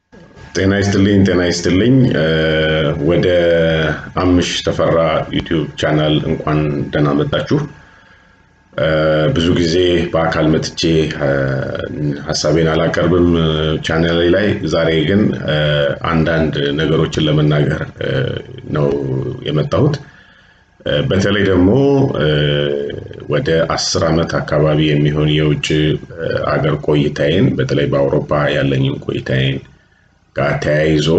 ጤና ይስጥልኝ ጤና ይስጥልኝ ወደ አምሽ ተፈራ ዩቲዩብ ቻናል እንኳን ደህና መጣችሁ። ብዙ ጊዜ በአካል መጥቼ ሀሳቤን አላቀርብም ቻናሌ ላይ። ዛሬ ግን አንዳንድ ነገሮችን ለመናገር ነው የመጣሁት። በተለይ ደግሞ ወደ አስር ዓመት አካባቢ የሚሆን የውጭ አገር ቆይታዬን በተለይ በአውሮፓ ያለኝን ቆይታዬን ጋር ተያይዞ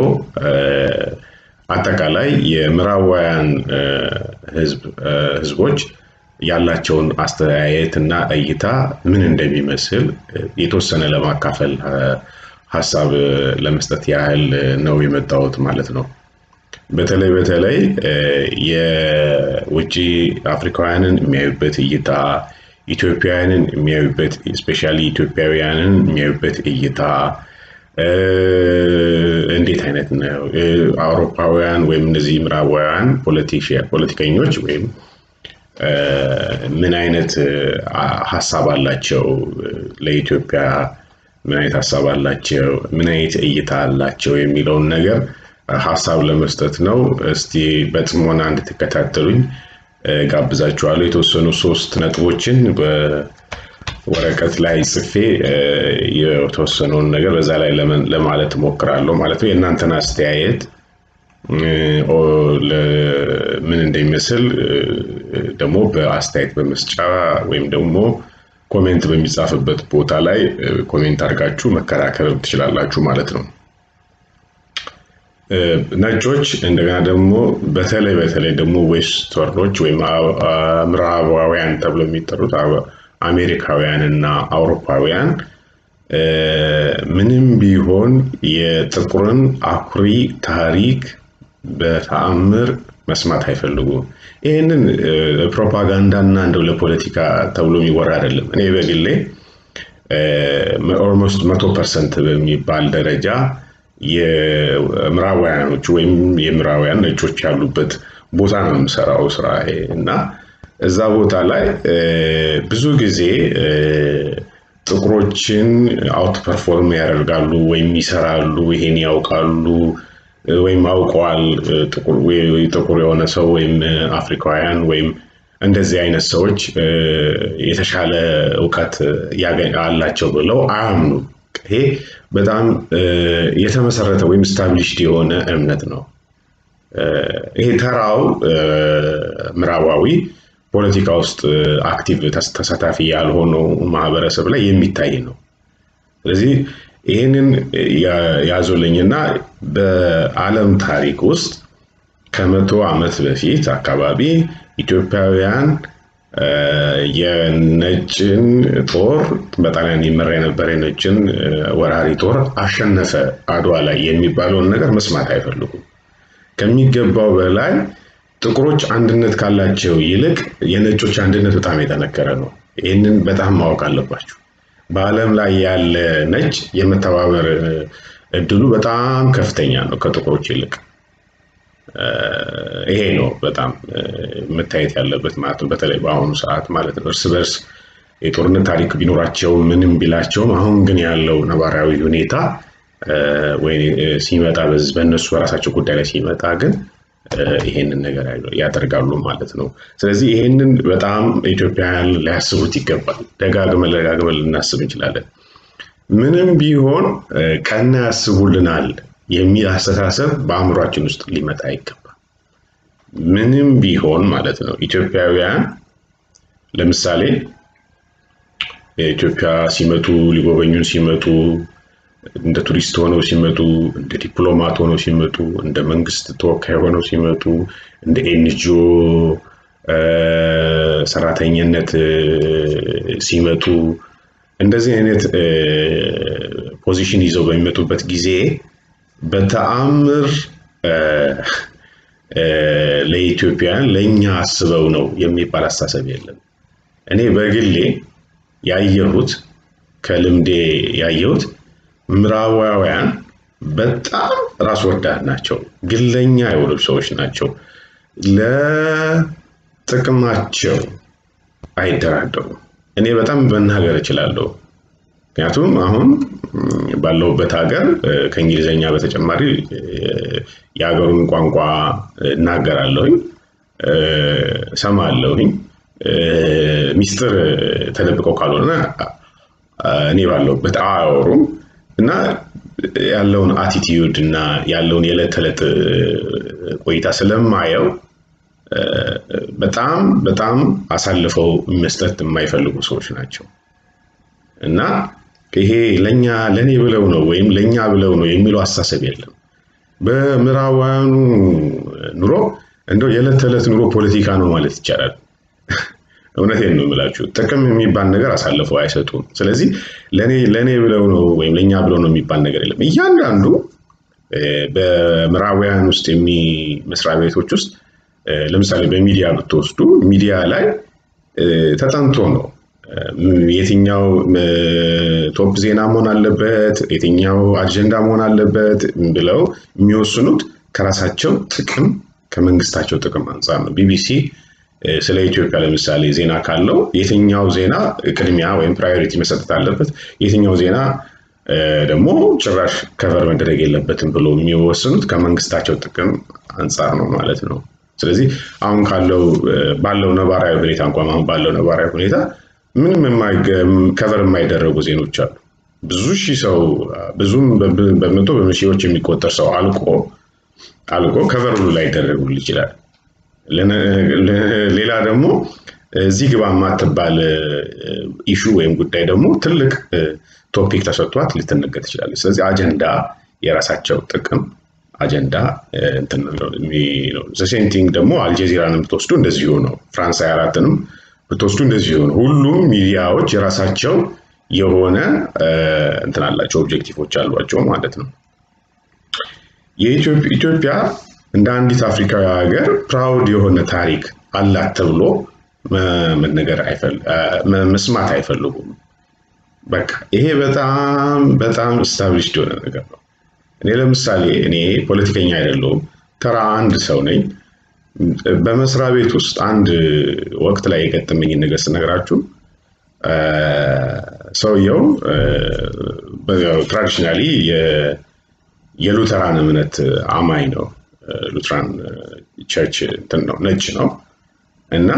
አጠቃላይ የምዕራባውያን ህዝቦች ያላቸውን አስተያየት እና እይታ ምን እንደሚመስል የተወሰነ ለማካፈል ሀሳብ ለመስጠት ያህል ነው የመጣሁት ማለት ነው። በተለይ በተለይ የውጭ አፍሪካውያንን የሚያዩበት እይታ፣ ኢትዮጵያውያንን የሚያዩበት ስፔሻሊ ኢትዮጵያውያንን የሚያዩበት እይታ እንዴት አይነት ነው? አውሮፓውያን ወይም እነዚህ ምዕራባውያን ፖለቲከኞች ወይም ምን አይነት ሀሳብ አላቸው? ለኢትዮጵያ ምን አይነት ሀሳብ አላቸው? ምን አይነት እይታ አላቸው? የሚለውን ነገር ሀሳብ ለመስጠት ነው። እስቲ በጥሞና እንድትከታተሉኝ ጋብዛችኋለሁ። የተወሰኑ ሶስት ነጥቦችን በወረቀት ላይ ጽፌ የተወሰነውን ነገር በዛ ላይ ለማለት እሞክራለሁ ማለት ነው። የእናንተን አስተያየት ምን እንደሚመስል ደግሞ በአስተያየት በመስጫ ወይም ደግሞ ኮሜንት በሚጻፍበት ቦታ ላይ ኮሜንት አድርጋችሁ መከራከር ትችላላችሁ ማለት ነው። ነጮች እንደገና ደግሞ በተለይ በተለይ ደግሞ ዌስተርኖች ወይም ምዕራባውያን ተብሎ የሚጠሩት አሜሪካውያን እና አውሮፓውያን ምንም ቢሆን የጥቁርን አኩሪ ታሪክ በተአምር መስማት አይፈልጉም። ይህንን ፕሮፓጋንዳና እንደው ለፖለቲካ ተብሎ የሚወራ አይደለም። እኔ በግሌ ኦልሞስት መቶ ፐርሰንት በሚባል ደረጃ የምዕራባውያኖቹ ወይም የምዕራባውያን ነጮች ያሉበት ቦታ ነው የምሰራው ስራ እና እዛ ቦታ ላይ ብዙ ጊዜ ጥቁሮችን አውት ፐርፎርም ያደርጋሉ ወይም ይሰራሉ፣ ይሄን ያውቃሉ ወይም አውቀዋል ጥቁር የሆነ ሰው ወይም አፍሪካውያን ወይም እንደዚህ አይነት ሰዎች የተሻለ እውቀት አላቸው ብለው አያምኑም። ይሄ በጣም የተመሰረተ ወይም ስታብሊሽድ የሆነ እምነት ነው። ይሄ ተራው ምዕራባዊ ፖለቲካ ውስጥ አክቲቭ ተሳታፊ ያልሆነው ማህበረሰብ ላይ የሚታይ ነው። ስለዚህ ይህንን ያዙልኝና በዓለም ታሪክ ውስጥ ከመቶ ዓመት በፊት አካባቢ ኢትዮጵያውያን የነጭን ጦር በጣሊያን ይመራ የነበረ የነጭን ወራሪ ጦር አሸነፈ አድዋ ላይ የሚባለውን ነገር መስማት አይፈልጉም። ከሚገባው በላይ ጥቁሮች አንድነት ካላቸው ይልቅ የነጮች አንድነት በጣም የጠነከረ ነው። ይህንን በጣም ማወቅ አለባችሁ። በዓለም ላይ ያለ ነጭ የመተባበር እድሉ በጣም ከፍተኛ ነው ከጥቁሮች ይልቅ። ይሄ ነው በጣም መታየት ያለበት ማለት ነው። በተለይ በአሁኑ ሰዓት ማለት ነው። እርስ በርስ የጦርነት ታሪክ ቢኖራቸው ምንም ቢላቸውም አሁን ግን ያለው ነባራዊ ሁኔታ ወይ ሲመጣ በእነሱ በራሳቸው ጉዳይ ላይ ሲመጣ ግን ይሄንን ነገር ያደርጋሉ ማለት ነው። ስለዚህ ይሄንን በጣም ኢትዮጵያውያን ሊያስቡት ይገባል። ደጋግመን ደጋግመን ልናስብ እንችላለን። ምንም ቢሆን ቀና ያስቡልናል የሚል አስተሳሰብ በአእምሯችን ውስጥ ሊመጣ አይገባም። ምንም ቢሆን ማለት ነው። ኢትዮጵያውያን ለምሳሌ ኢትዮጵያ ሲመጡ ሊጎበኙን ሲመጡ እንደ ቱሪስት ሆነው ሲመጡ፣ እንደ ዲፕሎማት ሆነው ሲመጡ፣ እንደ መንግስት ተወካይ ሆነው ሲመጡ፣ እንደ ኤንጂኦ ሰራተኝነት ሲመጡ እንደዚህ አይነት ፖዚሽን ይዘው በሚመጡበት ጊዜ በተአምር ለኢትዮጵያውያን ለእኛ አስበው ነው የሚባል አስተሳሰብ የለም። እኔ በግሌ ያየሁት ከልምዴ ያየሁት ምዕራባውያን በጣም ራስ ወዳድ ናቸው። ግለኛ የሆኑ ሰዎች ናቸው። ለጥቅማቸው አይደራደሩም። እኔ በጣም መናገር እችላለሁ። ምክንያቱም አሁን ባለውበት ሀገር ከእንግሊዝኛ በተጨማሪ የሀገሩን ቋንቋ እናገራለሁኝ፣ ሰማለሁኝ። ሚስጥር ተደብቀው ካልሆነ እኔ ባለውበት አያወሩም እና ያለውን አቲቲዩድ እና ያለውን የዕለት ተዕለት ቆይታ ስለማየው በጣም በጣም አሳልፈው መስጠት የማይፈልጉ ሰዎች ናቸው እና ይሄ ለእኛ ለእኔ ብለው ነው ወይም ለእኛ ብለው ነው የሚለው አስተሳሰብ የለም። በምዕራባውያኑ ኑሮ እንደው የዕለት ተዕለት ኑሮ ፖለቲካ ነው ማለት ይቻላል። እውነቴን ነው የምላችሁ። ጥቅም የሚባል ነገር አሳልፈው አይሰጡም። ስለዚህ ለእኔ ብለው ነው ወይም ለእኛ ብለው ነው የሚባል ነገር የለም። እያንዳንዱ በምዕራባውያን ውስጥ የሚ መስሪያ ቤቶች ውስጥ ለምሳሌ በሚዲያ ብትወስዱ ሚዲያ ላይ ተጠንቶ ነው የትኛው ቶፕ ዜና መሆን አለበት፣ የትኛው አጀንዳ መሆን አለበት ብለው የሚወስኑት ከራሳቸው ጥቅም ከመንግስታቸው ጥቅም አንጻር ነው። ቢቢሲ ስለ ኢትዮጵያ ለምሳሌ ዜና ካለው የትኛው ዜና ቅድሚያ ወይም ፕራዮሪቲ መሰጠት አለበት፣ የትኛው ዜና ደግሞ ጭራሽ ከቨር መደረግ የለበትም ብሎ የሚወስኑት ከመንግስታቸው ጥቅም አንጻር ነው ማለት ነው። ስለዚህ አሁን ካለው ባለው ነባራዊ ሁኔታ እንኳን አሁን ባለው ነባራዊ ሁኔታ ምንም ከቨር የማይደረጉ ዜኖች አሉ። ብዙ ሺህ ሰው ብዙም በመቶ በሺዎች የሚቆጠር ሰው አልቆ አልቆ ከቨር ሁሉ ላይ ይደረጉል ይችላል። ሌላ ደግሞ እዚህ ግባ የማትባል ኢሹ ወይም ጉዳይ ደግሞ ትልቅ ቶፒክ ተሰጥቷት ልትነገር ትችላለች። ስለዚህ አጀንዳ የራሳቸው ጥቅም አጀንዳ ሴንቲንግ ደግሞ አልጀዚራንም ብትወስዱ እንደዚሁ ነው። ፍራንስ ሃያ አራትንም ብትወስዱ እንደዚሁ ነው። ሁሉም ሚዲያዎች የራሳቸው የሆነ እንትን አላቸው፣ ኦብጀክቲቮች አሏቸው ማለት ነው። ኢትዮጵያ እንደ አንዲት አፍሪካዊ ሀገር ፕራውድ የሆነ ታሪክ አላት ተብሎ መነገር መስማት አይፈልጉም። በቃ ይሄ በጣም በጣም ስታብሊሽድ የሆነ ነገር ነው። እኔ ለምሳሌ እኔ ፖለቲከኛ አይደለሁም፣ ተራ አንድ ሰው ነኝ። በመስሪያ ቤት ውስጥ አንድ ወቅት ላይ የገጠመኝን ነገር ስነግራችሁ ሰውየው ትራዲሽናሊ የሉተራን እምነት አማኝ ነው። ሉትራን ቸርች እንትን ነው ነጭ ነው እና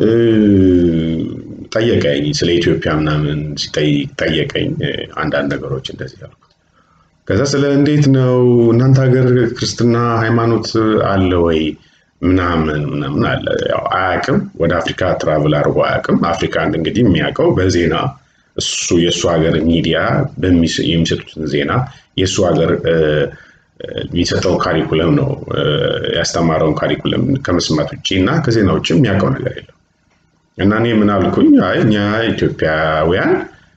ጠየቀኝ ስለ ኢትዮጵያ ምናምን ጠየቀኝ አንዳንድ ነገሮች እንደዚህ ያልኩት። ከዛ ስለ እንዴት ነው እናንተ ሀገር ክርስትና ሃይማኖት አለ ወይ ምናምን ምናምን አለ። ያው አያውቅም፣ ወደ አፍሪካ ትራቭል አድርጎ አያውቅም። አፍሪካን እንግዲህ የሚያውቀው በዜና እሱ የእሱ ሀገር ሚዲያ የሚሰጡትን ዜና የእሱ ሀገር የሚሰጠው ካሪኩለም ነው ያስተማረውን ካሪኩለም ከመስማት ውጭ እና ከዜና ውጭ የሚያውቀው ነገር የለም። እና እኔ ምን አልኩኝ፣ አይ እኛ ኢትዮጵያውያን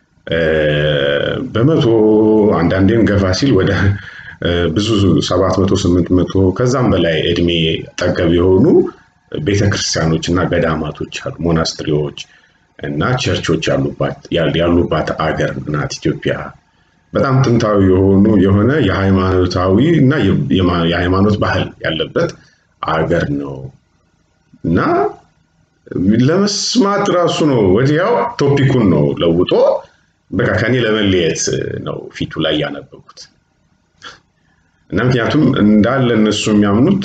በመቶ አንዳንዴም ገፋ ሲል ወደ ብዙ ሰባት መቶ ስምንት መቶ ከዛም በላይ እድሜ ጠገብ የሆኑ ቤተክርስቲያኖች እና ገዳማቶች አሉ፣ ሞናስትሪዎች እና ቸርቾች ያሉባት አገር ናት ኢትዮጵያ። በጣም ጥንታዊ የሆኑ የሆነ የሃይማኖታዊ እና የሃይማኖት ባህል ያለበት አገር ነው እና ለመስማት ራሱ ነው ወዲያው ቶፒኩን ነው ለውጦ በቃ ከኔ ለመለየት ነው ፊቱ ላይ ያነበቡት እና ምክንያቱም እንዳለ እነሱ የሚያምኑት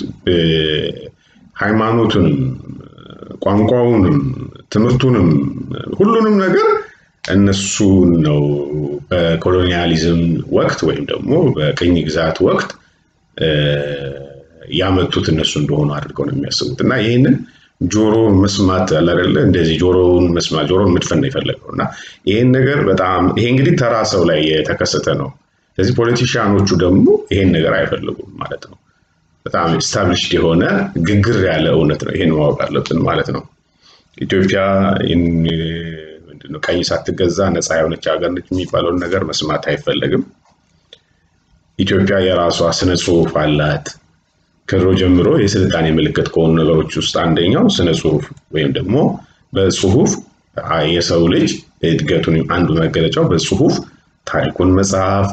ሃይማኖቱንም ቋንቋውንም ትምህርቱንም ሁሉንም ነገር እነሱ ነው በኮሎኒያሊዝም ወቅት ወይም ደግሞ በቅኝ ግዛት ወቅት ያመጡት እነሱ እንደሆኑ አድርገው ነው የሚያስቡት እና ይህንን ጆሮ መስማት አላደለ እንደዚህ ጆሮውን መስማት ጆሮን መድፈን ነው የፈለገው እና ይህን ነገር በጣም ይሄ እንግዲህ ተራ ሰው ላይ የተከሰተ ነው። ስለዚህ ፖለቲሽያኖቹ ደግሞ ይሄን ነገር አይፈልጉም ማለት ነው። በጣም ስታብሊሽድ የሆነ ግግር ያለ እውነት ነው። ይሄን ማወቅ አለብን ማለት ነው። ኢትዮጵያ ቀኝ ሳትገዛ ነፃ የሆነች ሀገር ነች የሚባለውን ነገር መስማት አይፈለግም። ኢትዮጵያ የራሷ ስነ ጽሁፍ አላት። ከድሮ ጀምሮ የስልጣኔ ምልክት ከሆኑ ነገሮች ውስጥ አንደኛው ስነ ጽሁፍ ወይም ደግሞ በጽሁፍ የሰው ልጅ እድገቱን አንዱ መገለጫው በጽሁፍ ታሪኩን መጽሐፍ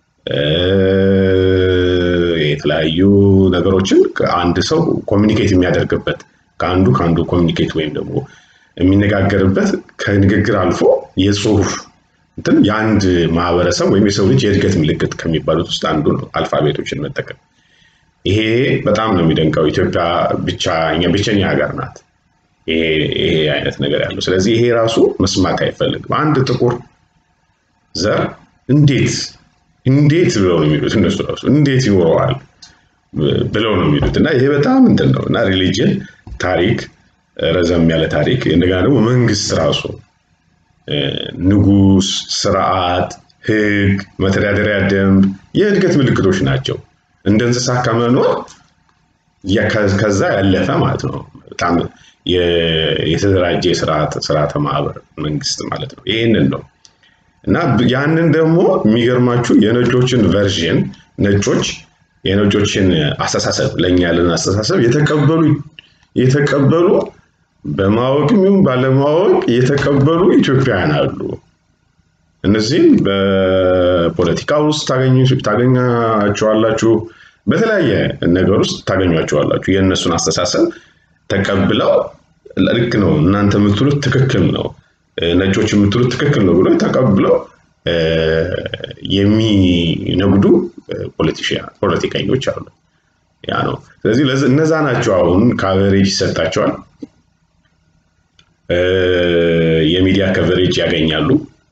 የተለያዩ ነገሮችን አንድ ሰው ኮሚኒኬት የሚያደርግበት ከአንዱ ከአንዱ ኮሚኒኬት ወይም ደግሞ የሚነጋገርበት ከንግግር አልፎ የጽሁፍ እንትን የአንድ ማህበረሰብ ወይም የሰው ልጅ የእድገት ምልክት ከሚባሉት ውስጥ አንዱ ነው አልፋቤቶችን መጠቀም። ይሄ በጣም ነው የሚደንቀው። ኢትዮጵያ ብቻ እኛ ብቸኛ ሀገር ናት ይሄ አይነት ነገር ያለው። ስለዚህ ይሄ ራሱ መስማት አይፈልግም። አንድ ጥቁር ዘር እንዴት እንዴት ብለው ነው የሚሉት እነሱ ራሱ እንዴት ይኖረዋል ብለው ነው የሚሉት እና ይሄ በጣም እንትን ነው እና ሪሊጅን ታሪክ ረዘም ያለ ታሪክ እንደገና ደግሞ መንግስት ራሱ ንጉስ፣ ስርዓት፣ ህግ፣ መተዳደሪያ ደንብ የእድገት ምልክቶች ናቸው። እንደ እንስሳ ከመኖር ከዛ ያለፈ ማለት ነው። በጣም የተደራጀ ስርዓተ ማህበር መንግስት ማለት ነው። ይህንን ነው እና ያንን ደግሞ የሚገርማችሁ የነጮችን ቨርዥን ነጮች የነጮችን አስተሳሰብ ለእኛ ያለን አስተሳሰብ የተቀበሉ የተቀበሉ በማወቅም ይሁን ባለማወቅ የተቀበሉ ኢትዮጵያውያን አሉ። እነዚህም በፖለቲካ ውስጥ ታገኛቸዋላችሁ፣ በተለያየ ነገር ውስጥ ታገኟቸዋላችሁ። የእነሱን አስተሳሰብ ተቀብለው ልክ ነው እናንተ የምትሉት ትክክል ነው፣ ነጮች የምትሉት ትክክል ነው ብሎ ተቀብለው የሚነግዱ ፖለቲከኞች አሉ። ያ ነው። ስለዚህ እነዛ ናቸው አሁን ካቨሬጅ ይሰጣቸዋል፣ የሚዲያ ከቨሬጅ ያገኛሉ።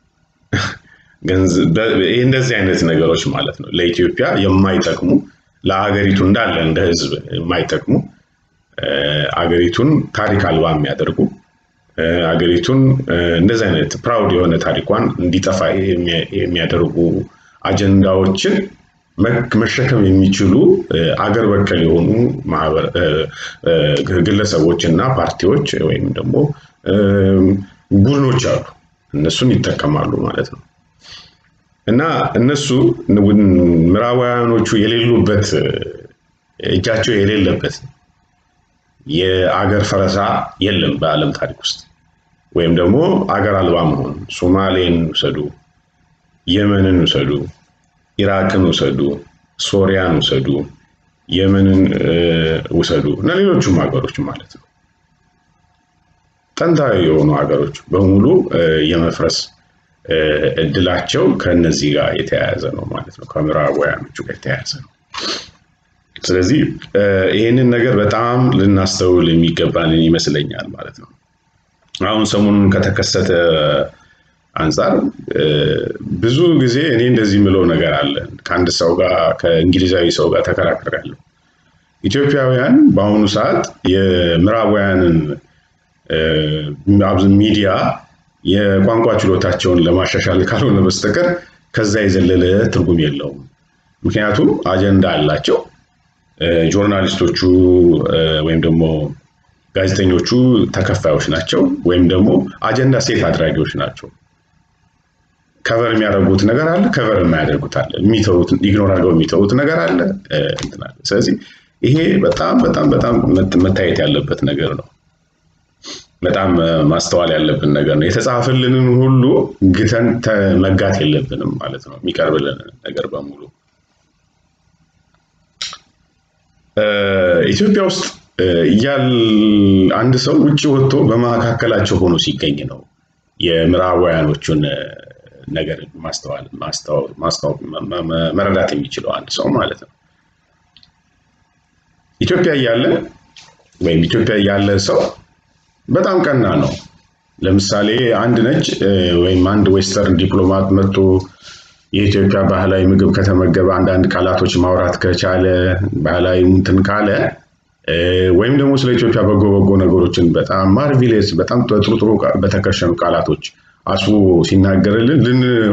እንደዚህ አይነት ነገሮች ማለት ነው ለኢትዮጵያ የማይጠቅሙ ለሀገሪቱ እንዳለ እንደ ህዝብ የማይጠቅሙ አገሪቱን ታሪክ አልባ የሚያደርጉ አገሪቱን እንደዚህ አይነት ፕራውድ የሆነ ታሪኳን እንዲጠፋ የሚያደርጉ አጀንዳዎችን መሸከም የሚችሉ አገር በቀል የሆኑ ግለሰቦች እና ፓርቲዎች ወይም ደግሞ ቡድኖች አሉ። እነሱን ይጠቀማሉ ማለት ነው እና እነሱ ምዕራባውያኖቹ የሌሉበት እጃቸው የሌለበት የአገር ፈረሳ የለም በዓለም ታሪክ ውስጥ ወይም ደግሞ አገር አልባ መሆን። ሶማሌን ውሰዱ፣ የመንን ውሰዱ፣ ኢራቅን ውሰዱ፣ ሶሪያን ውሰዱ፣ የመንን ውሰዱ እና ሌሎቹም ሀገሮች ማለት ነው። ጥንታዊ የሆኑ ሀገሮች በሙሉ የመፍረስ እድላቸው ከነዚህ ጋር የተያያዘ ነው ማለት ነው። ከምዕራባውያኖቹ ጋር የተያያዘ ነው። ስለዚህ ይህንን ነገር በጣም ልናስተውል የሚገባን ይመስለኛል ማለት ነው። አሁን ሰሞኑን ከተከሰተ አንጻር ብዙ ጊዜ እኔ እንደዚህ የምለው ነገር አለ። ከአንድ ሰው ጋር ከእንግሊዛዊ ሰው ጋር ተከራክሬያለሁ። ኢትዮጵያውያን በአሁኑ ሰዓት የምዕራባውያንን ሚዲያ የቋንቋ ችሎታቸውን ለማሻሻል ካልሆነ በስተቀር ከዛ የዘለለ ትርጉም የለውም። ምክንያቱም አጀንዳ አላቸው። ጆርናሊስቶቹ ወይም ደግሞ ጋዜጠኞቹ ተከፋዮች ናቸው፣ ወይም ደግሞ አጀንዳ ሴት አድራጊዎች ናቸው። ከቨር የሚያደርጉት ነገር አለ፣ ከቨር የማያደርጉት አለ፣ የሚተዉት ኢግኖር አድርገው የሚተዉት ነገር አለ። ስለዚህ ይሄ በጣም በጣም በጣም መታየት ያለበት ነገር ነው። በጣም ማስተዋል ያለብን ነገር ነው። የተጻፈልንን ሁሉ ግተን መጋት የለብንም ማለት ነው። የሚቀርብልን ነገር በሙሉ ኢትዮጵያ ውስጥ እያል አንድ ሰው ውጭ ወጥቶ በመካከላቸው ሆኖ ሲገኝ ነው የምዕራባውያኖቹን ነገር መረዳት የሚችለው አንድ ሰው ማለት ነው። ኢትዮጵያ እያለ ወይም ኢትዮጵያ እያለ ሰው በጣም ቀና ነው። ለምሳሌ አንድ ነጭ ወይም አንድ ዌስተርን ዲፕሎማት መጥቶ የኢትዮጵያ ባህላዊ ምግብ ከተመገበ አንዳንድ ቃላቶች ማውራት ከቻለ ባህላዊ እንትን ካለ ወይም ደግሞ ስለ ኢትዮጵያ በጎ በጎ ነገሮችን በጣም ማርቪሌስ በጣም ጥሩ ጥሩ በተከሸኑ ቃላቶች አስቦ ሲናገርልን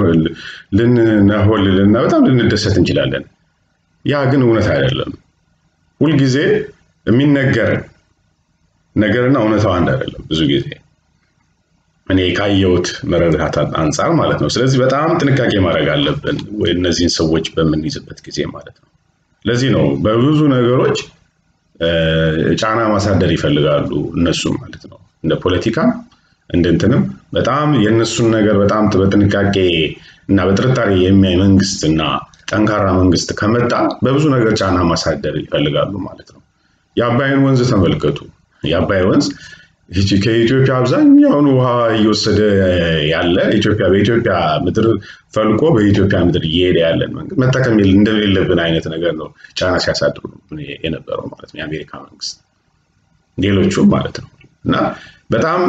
ልንነሆልልና በጣም ልንደሰት እንችላለን። ያ ግን እውነት አይደለም። ሁልጊዜ የሚነገር ነገርና እውነታው አንድ አይደለም። ብዙ ጊዜ እኔ ካየሁት መረዳት አንጻር ማለት ነው። ስለዚህ በጣም ጥንቃቄ ማድረግ አለብን እነዚህን ሰዎች በምንይዝበት ጊዜ ማለት ነው። ለዚህ ነው በብዙ ነገሮች ጫና ማሳደር ይፈልጋሉ እነሱም ማለት ነው። እንደ ፖለቲካም እንደ እንትንም በጣም የእነሱን ነገር በጣም በጥንቃቄ እና በጥርጣሬ የሚያይ መንግስት እና ጠንካራ መንግስት ከመጣ በብዙ ነገር ጫና ማሳደር ይፈልጋሉ ማለት ነው። የአባይን ወንዝ ተመልከቱ። የአባይ ወንዝ ከኢትዮጵያ አብዛኛውን ውሃ እየወሰደ ያለ ኢትዮጵያ በኢትዮጵያ ምድር ፈልቆ በኢትዮጵያ ምድር እየሄደ ያለን መንግስት መጠቀም እንደሌለብን አይነት ነገር ነው ጫና ሲያሳድሩ የነበረው ማለት ነው የአሜሪካ መንግስት፣ ሌሎቹም ማለት ነው እና በጣም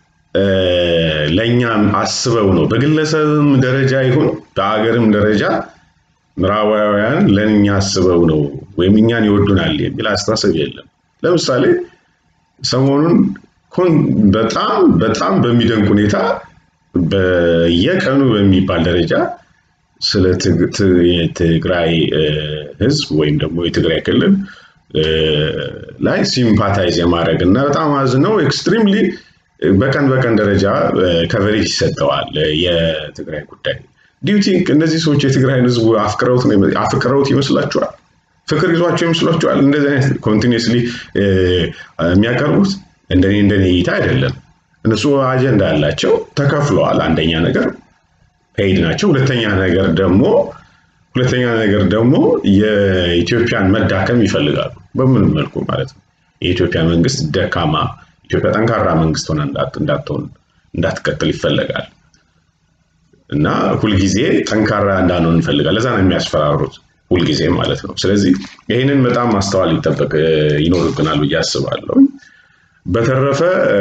ለእኛም አስበው ነው በግለሰብም ደረጃ ይሁን በሀገርም ደረጃ ምዕራባውያን ለእኛ አስበው ነው ወይም እኛን ይወዱናል የሚል አስተሳሰብ የለም። ለምሳሌ ሰሞኑን በጣም በጣም በሚደንቅ ሁኔታ በየቀኑ በሚባል ደረጃ ስለ የትግራይ ህዝብ ወይም ደግሞ የትግራይ ክልል ላይ ሲምፓታይዝ የማድረግ እና በጣም አዝነው ኤክስትሪምሊ በቀን በቀን ደረጃ ከቨሬጅ ይሰጠዋል የትግራይ ጉዳይ። ዲዩቲንክ እነዚህ ሰዎች የትግራይን ህዝብ አፍቅረውት ይመስላችኋል? ፍቅር ይዟቸው ይመስላችኋል? እንደዚህ አይነት ኮንቲኒስሊ የሚያቀርቡት እንደኔ እንደኔ እይታ አይደለም። እነሱ አጀንዳ ያላቸው ተከፍለዋል። አንደኛ ነገር ፔይድ ናቸው። ሁለተኛ ነገር ደግሞ ሁለተኛ ነገር ደግሞ የኢትዮጵያን መዳከም ይፈልጋሉ። በምንም መልኩ ማለት ነው። የኢትዮጵያ መንግስት ደካማ፣ ኢትዮጵያ ጠንካራ መንግስት ሆነ እንዳትሆን እንዳትቀጥል ይፈለጋል እና ሁልጊዜ ጠንካራ እንዳንሆን እንፈልጋል። ለዛ ነው የሚያስፈራሩት ሁልጊዜ ማለት ነው። ስለዚህ ይህንን በጣም ማስተዋል ይጠበቅ ይኖርብናል ብዬ አስባለሁ። በተረፈ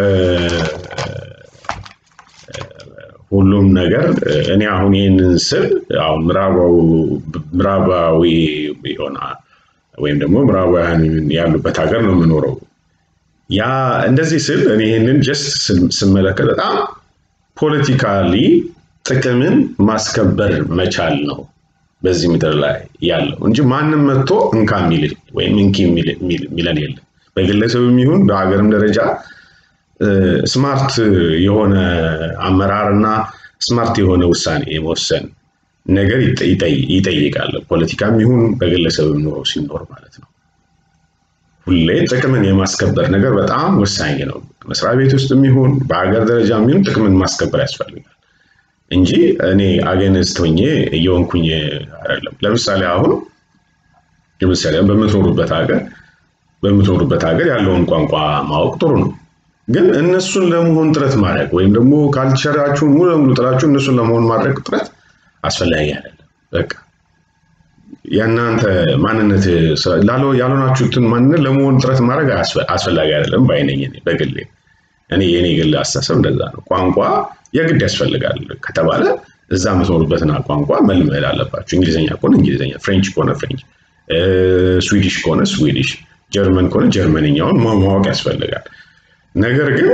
ሁሉም ነገር እኔ አሁን ይህንን ስል አሁን ምዕራባዊ የሆነ ወይም ደግሞ ምዕራባውያን ያሉበት ሀገር ነው የምኖረው። ያ እንደዚህ ስል እኔ ይህንን ጀስት ስመለከት በጣም ፖለቲካሊ ጥቅምን ማስከበር መቻል ነው በዚህ ምድር ላይ ያለው እንጂ ማንም መጥቶ እንካ የሚል ወይም እንኪ የሚለን የለም። በግለሰብም ይሁን በሀገርም ደረጃ ስማርት የሆነ አመራር እና ስማርት የሆነ ውሳኔ የመወሰን ነገር ይጠይቃል። ፖለቲካም ይሁን በግለሰብም ኑሮ ሲኖር ማለት ነው። ሁሌ ጥቅምን የማስከበር ነገር በጣም ወሳኝ ነው። መስሪያ ቤት ውስጥም ይሁን በሀገር ደረጃ ይሁን ጥቅምን ማስከበር ያስፈልጋል እንጂ እኔ አገንስት ሆኜ እየሆንኩኝ አይደለም። ለምሳሌ አሁን ለምሳሌ በምትኖሩበት ሀገር በምትኖሩበት ሀገር ያለውን ቋንቋ ማወቅ ጥሩ ነው። ግን እነሱን ለመሆን ጥረት ማድረግ ወይም ደግሞ ካልቸራችሁን ሙሉ ለሙሉ ጥላችሁ እነሱን ለመሆን ማድረግ ጥረት አስፈላጊ አይደለም። በቃ የእናንተ ማንነት ያልሆናችሁትን ማንነት ለመሆን ጥረት ማድረግ አስፈላጊ አይደለም ባይነኝ በግሌ እኔ የኔ ግል አስተሳሰብ እንደዛ ነው። ቋንቋ የግድ ያስፈልጋል ከተባለ እዛ የምትኖሩበትን ቋንቋ መልመድ አለባችሁ። እንግሊዝኛ ከሆነ እንግሊዝኛ፣ ፍሬንች ከሆነ ፍሬንች፣ ስዊዲሽ ከሆነ ስዊዲሽ፣ ጀርመን ከሆነ ጀርመንኛውን ማወቅ ያስፈልጋል። ነገር ግን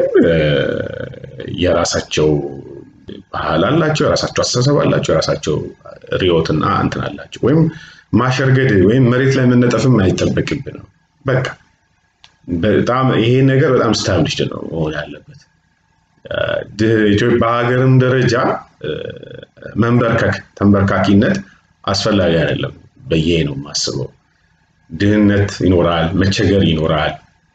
የራሳቸው ባህል አላቸው፣ የራሳቸው አስተሳሰብ አላቸው፣ የራሳቸው ርዕዮትና እንትን አላቸው። ወይም ማሸርገድ ወይም መሬት ላይ መነጠፍም አይጠበቅብንም። በቃ በጣም ይሄ ነገር በጣም ስታብሊሽድ ነው መሆን ያለበት። በሀገርም ደረጃ መንበርከክ ተንበርካኪነት አስፈላጊ አይደለም ብዬ ነው የማስበው። ድህነት ይኖራል፣ መቸገር ይኖራል፣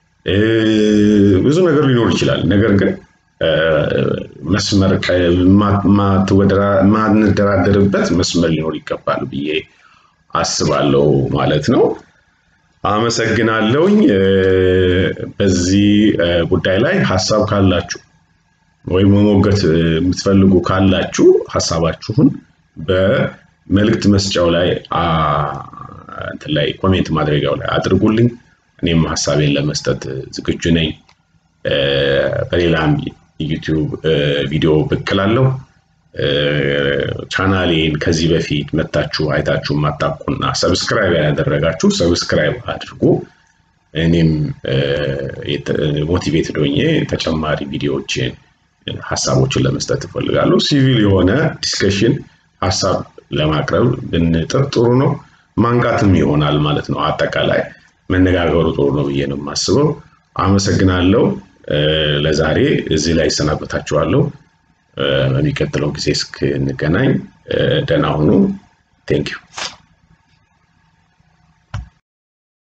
ብዙ ነገር ሊኖር ይችላል። ነገር ግን መስመር ማንደራደርበት መስመር ሊኖር ይገባል ብዬ አስባለሁ ማለት ነው። አመሰግናለሁኝ። በዚህ ጉዳይ ላይ ሀሳብ ካላችሁ ወይም መሞገት የምትፈልጉ ካላችሁ ሀሳባችሁን በመልእክት መስጫው ላይ እንትን ላይ ኮሜንት ማድረጊያው ላይ አድርጉልኝ። እኔም ሀሳቤን ለመስጠት ዝግጁ ነኝ። በሌላም ዩቲዩብ ቪዲዮ ብቅ እላለሁ። ቻናሌን ከዚህ በፊት መታችሁ አይታችሁ ማታውቁና ሰብስክራይብ ያደረጋችሁ ሰብስክራይብ አድርጉ። እኔም ሞቲቬትድ ሆኜ ተጨማሪ ቪዲዮዎችን ሀሳቦችን ለመስጠት እፈልጋለሁ። ሲቪል የሆነ ዲስከሽን ሀሳብ ለማቅረብ ብንጥር ጥሩ ነው። ማንቃትም ይሆናል ማለት ነው። አጠቃላይ መነጋገሩ ጥሩ ነው ብዬ ነው የማስበው። አመሰግናለሁ። ለዛሬ እዚህ ላይ ይሰናበታችኋለሁ። በሚቀጥለው ጊዜ እስክንገናኝ ደህና ሁኑ። ቴንኪው